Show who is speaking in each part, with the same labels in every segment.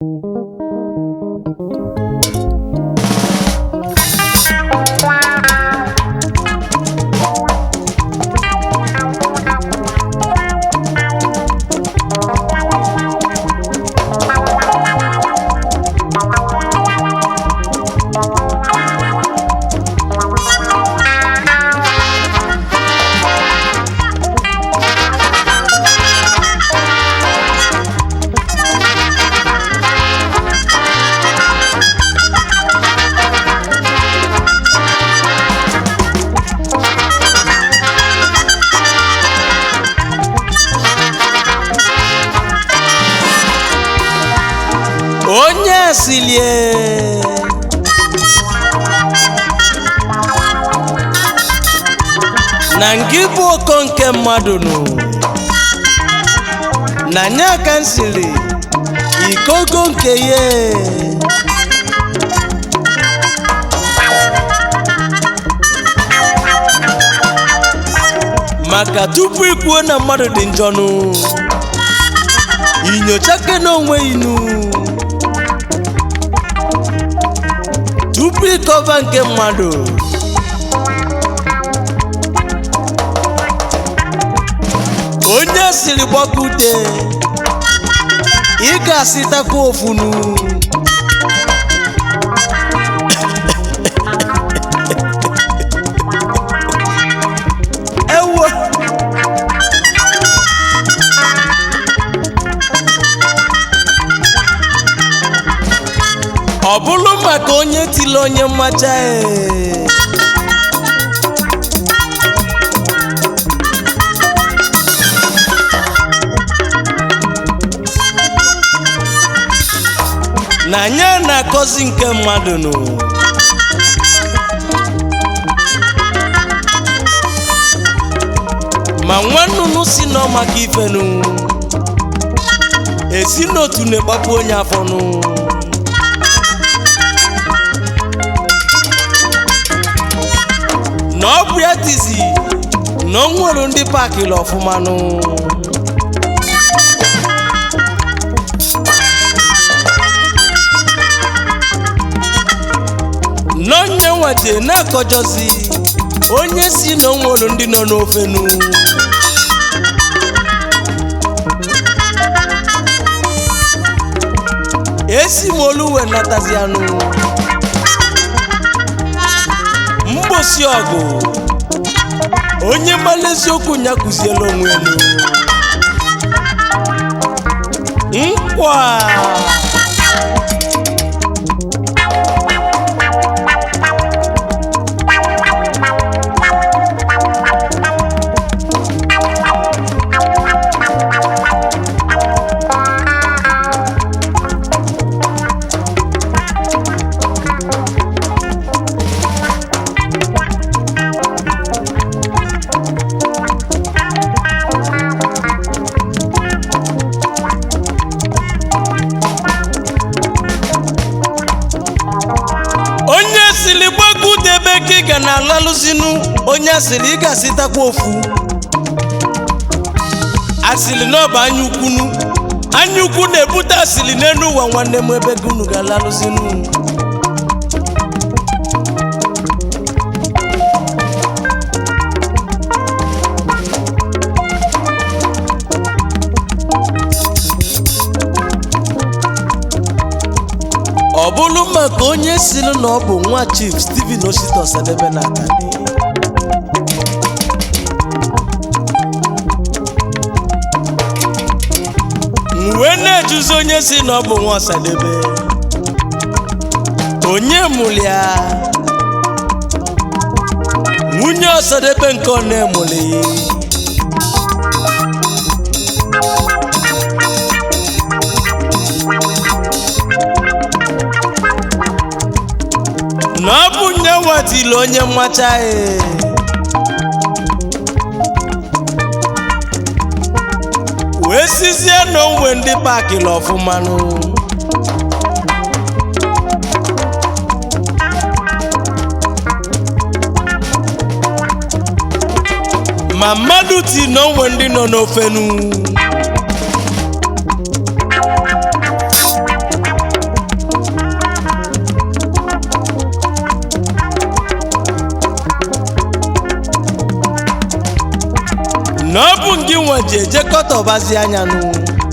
Speaker 1: onye silie na ngị bụ oko nke mmadụ nụ na nye aka m siri ikogo nke ya maka tupu ikwuo na mmadụ dị njọ nụ inyochake n'onwe inu tupu ịkọva nke mmadụ onye siri gbakute ị ga-asịtakwa ofunu ewo ọ bụrụ maka onye tili onye mmacha ee. na anya na-akọzi nke mmadụ nụ ma nwannunu si nọ maka ifenu esi n'otu na-egbapụ onye afọnụ na ọ bụ ya tizi na o nwere ndị paakịrị ọfụmanụ n'onye nwaje na-akọjọzi onye si na o nwere ndị nọ n'ofenu esi m olu wee natazi anụ mgbosi ọgụ onye mara eziokwu ya kụziela onwe elu nkwa onye siri gbagudebe ka ị ga na alalụzinu onye asịrị ị ga-asịtakwa ofu asịrị na ọ bụ anya ukwunu anya ukwu na-ebute asịrị n'elu ụwa nwanne m ebe gị unu ga-alalụzinu ọ bụrụ maka onye siri na ọ bụ nwa chief Stephen Osita Osadebe na Atani m wee na-ejuzi onye si na ọ bụ nwa Osadebe onye mụrụ ya nwunye Osadebe nke ọ na-emụrụ na ọ bụ nye nwatili onye mmacha ee wee sizie na onwe ndị paakịrị ọfụmanụ ma mmadụ ti na onwe ndị nọ n'ofenu nwa ji ejekọtọbazi anya nụ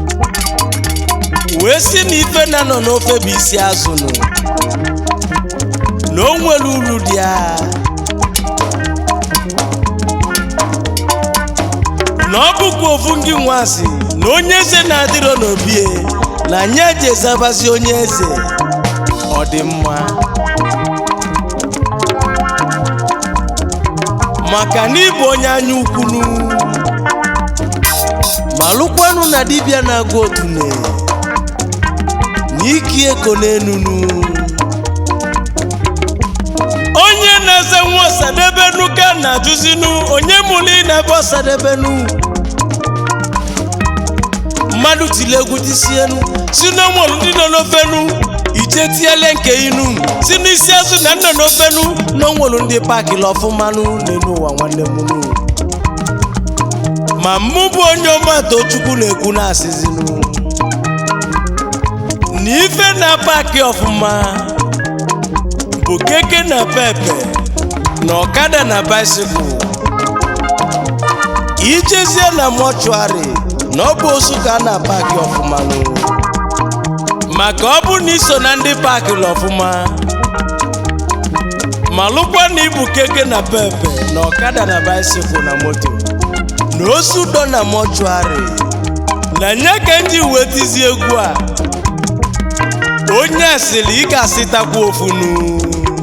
Speaker 1: wee si na ife na nọ n'ofe bụ isi azụ nụ na o nwere uru dị ya na ọ bụkwa ofu ngị nwasị na onye eze na-adịrọ n'obie na anyị eji ezabazi onye eze ọ dị mma maka na ịbụ onye anya ukwunu ma lụkwanụ na dibịa na-agụ otune na iki eko n'enunu onye na-eze nwa ọsadebenu ka na-ajụzinu onye mụrụ ịna-ebe ọsadebenu mmadụ tiri egwu tisienu si n'ọnwụrụ ndị nọ n'ofenu ije tiele nke inu si n'isi azụ na nọ n'ofenu n'ọnwụrụ ndị paakịrị ọfụmanụ n'elu ụwa nwanne m nu ma mụ bụ onye ọmata chukwu na-ekwu na-asịzinu na ife na paakị ọfụma bụ keke na pepe na ọkada na baisikụl ijezie na mọchụarị na ọ bụ osu ka a na-paakị ọfụma nụ maka ọ bụ na iso na ndị paakịrị ọfụma ma lụkwa na ibu keke na pepe na ọkada na baisikụl na moto na osu dọ na mọchụarị na nye ka nji wetizi egwu a onye asịrị ị ga-asịtakwa ofunu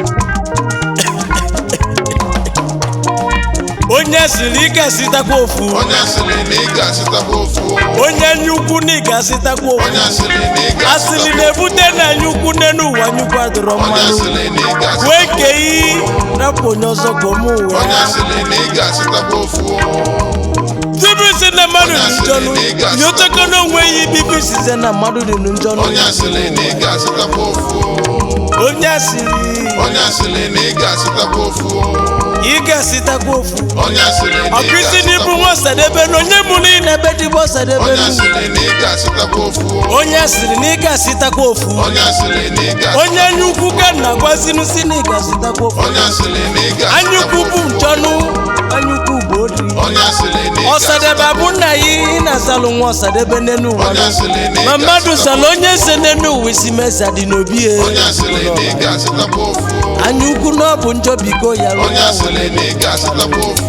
Speaker 1: onye asịrị ị ga-asịtakwa ofu
Speaker 2: onye asịrị na ị ga-asịtakwa ofu
Speaker 1: onye anya ukwu na ị ga-asịtakwa ofu
Speaker 2: onye asịrị na ị
Speaker 1: asịrị
Speaker 2: ga-asịtakwa
Speaker 1: na-ebute na anya ukwu n'elu ụwa nyukwu adịrọ
Speaker 2: onye
Speaker 1: mmanụ
Speaker 2: asịrị na ị
Speaker 1: wee
Speaker 2: ga-asịtakwa
Speaker 1: ke iyi rapụ onye ọzọ ka ome uwe
Speaker 2: onye asịrị na ị ga-asịtakwa ofu
Speaker 1: tupu isi na mmadụ dị njọnụ
Speaker 2: Onye asịrị na ị ga-asịtakwa
Speaker 1: nyoteko na onwe ya ibibi size na mmadụ dị njọnụ
Speaker 2: onye asịrị na ị ga-asịtakwa ofu
Speaker 1: onye asịrị
Speaker 2: onye asịrị na ị ga-asịtakwa ofu
Speaker 1: ị ga-asịtakwa ofu
Speaker 2: onye asịrị na ị
Speaker 1: ọkụisi n'ibu
Speaker 2: ga-asịtakwa
Speaker 1: nwa ọsadebe na onye mụrụ ị na-ebe dịbụ ọsadebe
Speaker 2: onye
Speaker 1: nu.
Speaker 2: asịrị na ị ga-asịtakwa ofu
Speaker 1: onye asịrị na ị ga-asịtakwa ofu
Speaker 2: onye asịrị na ị
Speaker 1: onye
Speaker 2: ga-asịtakwa
Speaker 1: anya ukwu ka nna gwazinu si na ị ga-asịtakwa ofu
Speaker 2: onye asịrị na ị
Speaker 1: anya ukwu
Speaker 2: ga-asịtakwa
Speaker 1: bụ
Speaker 2: ofu
Speaker 1: njọnụ anya ukwu bụ odi
Speaker 2: onye asịrị na ị
Speaker 1: ọsadebe
Speaker 2: ga-asịtakwa
Speaker 1: abụ nna ya ị na-azalụ nwa ọsadebe n'enu ụwa
Speaker 2: onye asịrị na ị
Speaker 1: ma mmadụ
Speaker 2: ga-asịtakwa
Speaker 1: zala onye eze n'enu ụwa isi meza dị n'obi ya
Speaker 2: onye asịrị na ị ga-asịtakwa ofu
Speaker 1: anya ukwu na ọ bụ njọ biko ya rụọ
Speaker 2: onye asịrị na ị ga-asịtakwa ofu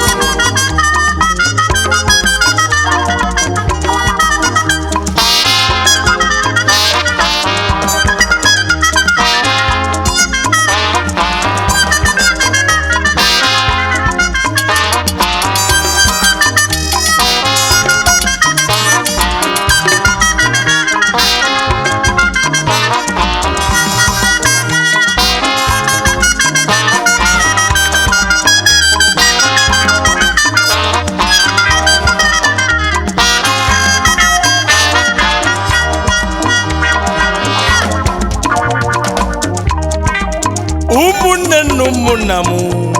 Speaker 1: ụmụnne nna ụmụnna m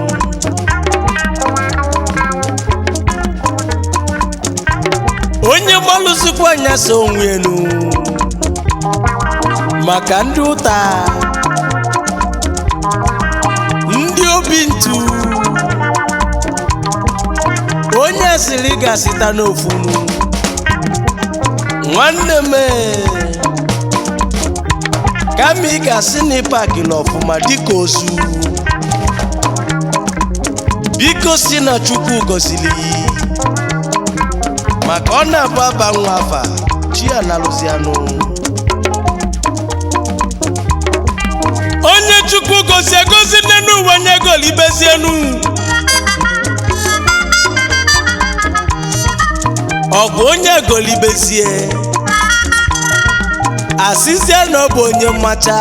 Speaker 1: onye gbalụzikwa anya so onwe enu maka ndị ụta ndị obi ntu onye siri ga-asịta n'ofunu nwanne m ee, kama ị ga-asị na ịpakịla ọfụma dịka ozu biko si na chukwu gọziri ya maka ọ na-abụ aba nwa afa chi ya na-alụzianụ onye chukwu gozi egozi nne n'ụwa nye golibezienu ọ bụ onye golibezie asịzie na ọ bụ onye mmacha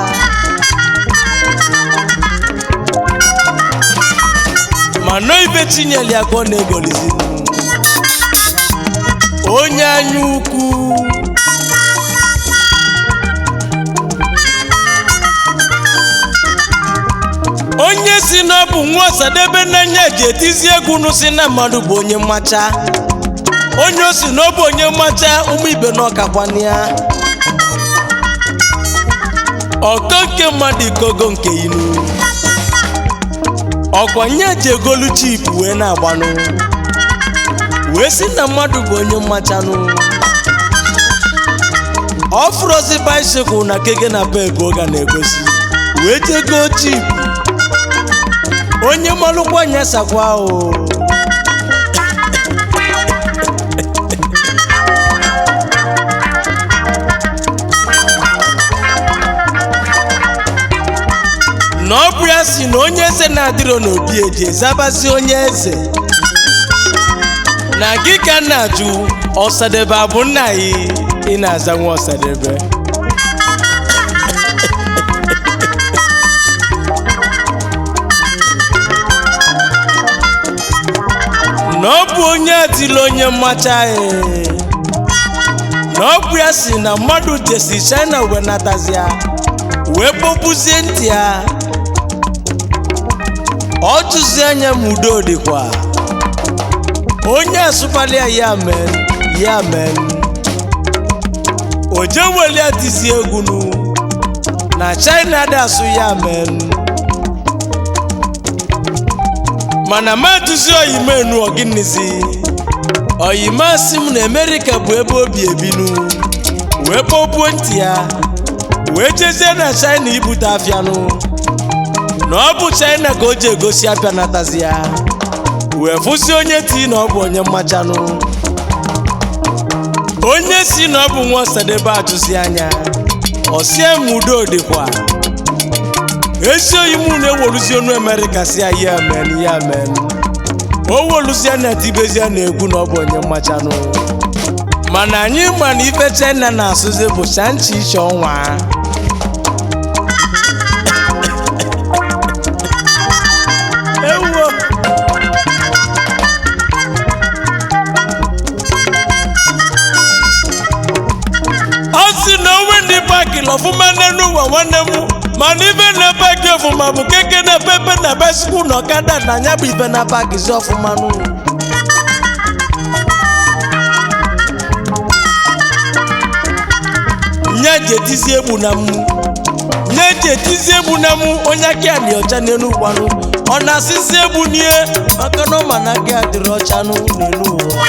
Speaker 1: ma nọ ibe chinyeli akpọ na-egolizinu onye anya ukwu onye si na ọ bụ nwa ọsadebe n'anya ji etizi egwu nụ si na mmadụ bụ onye mmacha onye o si na ọ bụ onye mmacha ụmụ ibe na ọkakwana ya ọkọ nke mmadụ ikogo nke inu ọkwa nye ji egolu chip wee na-agbanụ wee sị na mmadụ bụ onye mmachanụ ọ fụrụzi baisikụl na keke na pep oge na-egosi wee jego chip onye malụkwa nyesakwa o na ọ bụ ya si na onye eze na-adịrọ n'obi eji ezabazi onye eze na gị ka m na-ajụ ọsadebe abụ nna anyị ị na-aza nwa ọsadebe na ọ bụ onye atịla onye mmacha anyị na ọ bụ ya si na mmadụ jesi china wee natazia wee kpọpuzie ntị ya ọ jụzi anya ma udo dịkwa onye asụkwalia ya men ya men o jewelia tizi egwu nu na china dị asụ ya men mana ma duzi oyimenu ọgịnizi oyime asị m na amerịka bụ ebe obi ebinu wee kpọpuo ntị ya wee jezie na china ibute afịanụ na ọ bụ china ka o ji egosi apịa natazi ya wee fụsi onye ti na ọ bụ onye mmachanụ onye si na ọ bụ nwa ọsadebe ajụzi anya ọsie m udo dịkwa ezi oyi mụ na-eweruzi onu amerịka si ya ya men ya men o weluzie na tibezie na egwu na ọ bụ onye mmachanụ mana anyị ma na ife china na-asụzi bụ shanchi iche ọnwa ewo ọ sị na onwe ndị paaki ọfụma n'elu ụwa nwanne m mana ife na paaki ọfụma bụ keke na pepe na baisikụl na ọkada na anya bụ ife na paaki zi ọfụma n'ụlọ nye ji etizi egbu na mụ nye ji etizi egbu na mụ onye aka ya dị ọcha n'elu ụgwanụ ọ na-asịzi egbu n'ihe maka na ọ ma na aka ya dịrị ọcha nụ n'elu ụwa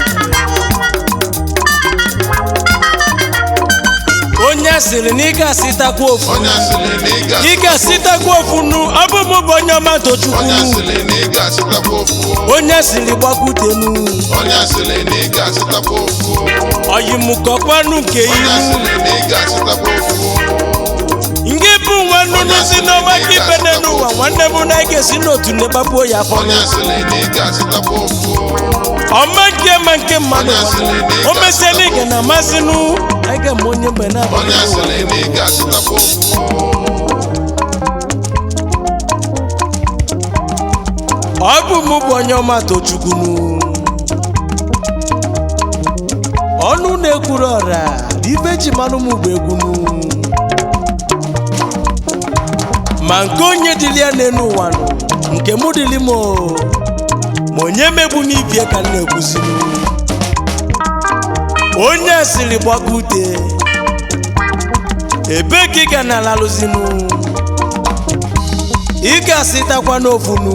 Speaker 1: onye sịrị na ị ga-asịtakwa ofu
Speaker 2: onye asịrị na ị ga
Speaker 1: ị ga-asịtakwa ofu nu abụ m bụ onye ọma tochukwu
Speaker 2: onye asịrị na ị ga-asịtakwa ofu
Speaker 1: onye sịrị gbakutenu
Speaker 2: onye asịrị na ị ga-asịtakwa ofu
Speaker 1: oyimukọkwanụ nke
Speaker 2: onye
Speaker 1: ihu
Speaker 2: asịrị na ị ga-asịtakwa ofu
Speaker 1: nke bụ nwa nnụnụ si n'ọma ka ibe n'elu ụwa nwanne m na ị ga-esi n'otu na-ekpapuo ya afọ
Speaker 2: onye asịrị na ị ga-asịtakwa ofu
Speaker 1: ọma nke ma nke mmadụ nwanne. o mesie na ige na amasịnụ anyị ga-eme onye mgbe
Speaker 2: onye
Speaker 1: na-abalị
Speaker 2: asịrị na ị ga-asịtakwa ofu
Speaker 1: ọ bụ mụ bụ onye ọma tochukwunu ọnụ na-ekwuru ọra ibe ji manụ m bụ egwunu ma nke onye dịli ya n'elu ụwa nụ nke mụ dịli m o, ma onye megbu n'ibie ka m na-ekwuzinu onye asịrị gbaka ute ebe ka ị ga na-alalụzinu ị ga-asịtakwa n'ofunu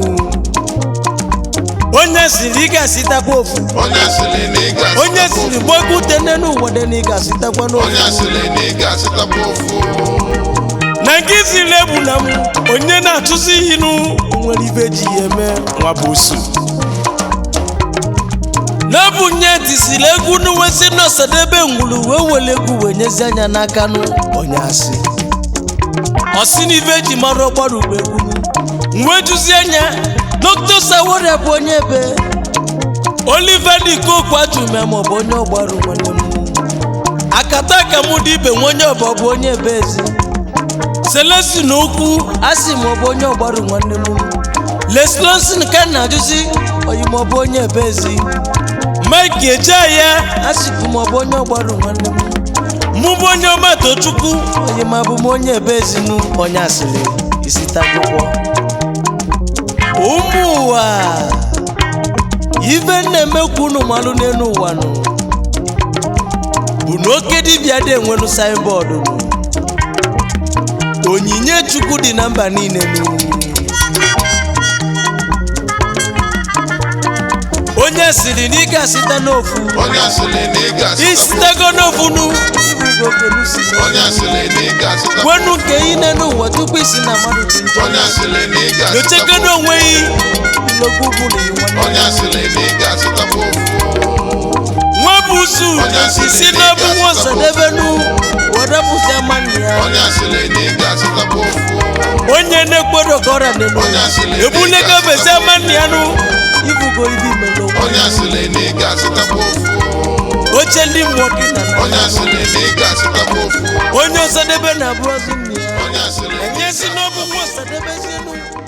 Speaker 1: onye siri ị ga-asịtakwa ofu
Speaker 2: onye asịrị na ị
Speaker 1: onye
Speaker 2: ga-asịtakwa
Speaker 1: siri
Speaker 2: ofu
Speaker 1: gbago ute n'elu ụwa dị na ị ga-asịtakwa
Speaker 2: onye
Speaker 1: n'ofu
Speaker 2: asịrị na ị ga-asịtakwa ofu
Speaker 1: na nke ziri ebu na m onye na-atụzi ihe nụ nwere ibe ji ya eme nwa bụ osu n'ọbụ nye tisiri egwu n'uwezi n'ọsadebe ngwulu wee were egwu wee nyezi anya n'aka nụ onye asị ọsị n'ife ji mara ọgbara ugbo egwu nụ wee juzie anya dr saworia bụ onye ebe oliver dikoku ajụme maọbụ onye ọgbaru nwanne m akata ka mụ dị ibe nwe onye ọbọ bụ onye ebe ezi selesi na okwu asị m ọ bụ onye ọgbaru nwanne m leslonsin ka na ajụzi oyi ma ọ bụ onye ebe ezi mike eje ya asịkwu m ọ bụ onye ọgbaru nwanne m mụ bụ onye ọma tochukwu oyi ma bụ m onye ebe ezinu onye asịrị isi tagbụkwọ ụmụ ụwa ife na-emekwu unu malụ n'elu ụwa nụ bụ na oke dibịa dị enwelu saịnbọọdụ nụ onyinye chukwu dị na mba niile nụ onye onye siri na ị ga-asịta n'ofu
Speaker 2: onye asịrị na ị ga-asịtakwa
Speaker 1: isitego n'ofu nu ibugo kenu si
Speaker 2: onye asịrị na ị ga-asịtakwa
Speaker 1: wenu nke ị nene ụwa tupu isi na mmadụ dị njọ
Speaker 2: onye asịrị na ị
Speaker 1: dochego
Speaker 2: ga-asịtakwa
Speaker 1: n'onwe yi ilogbu bụ na iwe
Speaker 2: onye asịrị na ị ga-asịtakwa ofu
Speaker 1: nwa bụ usu isi n'ọbụ nwa osadebenu wedepụzi amanị ya
Speaker 2: onye asịrị na ị ga-asịtakwa ofu
Speaker 1: onye na-ekpodo ka ọrịa nenu
Speaker 2: Onye asịrị na ị
Speaker 1: ebulego
Speaker 2: ga-asịtakwa
Speaker 1: bezi amanị ya nụ ibugo ibi melo
Speaker 2: onye asịrị na ị ga-asịtakwa ofu
Speaker 1: oche ndị mmụọ gị na na
Speaker 2: onye asịrị na ị ga-asịtakwa ofu
Speaker 1: onye osadebe na-abụ ozi nne ya
Speaker 2: onye asịrị na ị
Speaker 1: enye si n'ọbụ nwa osadebezienu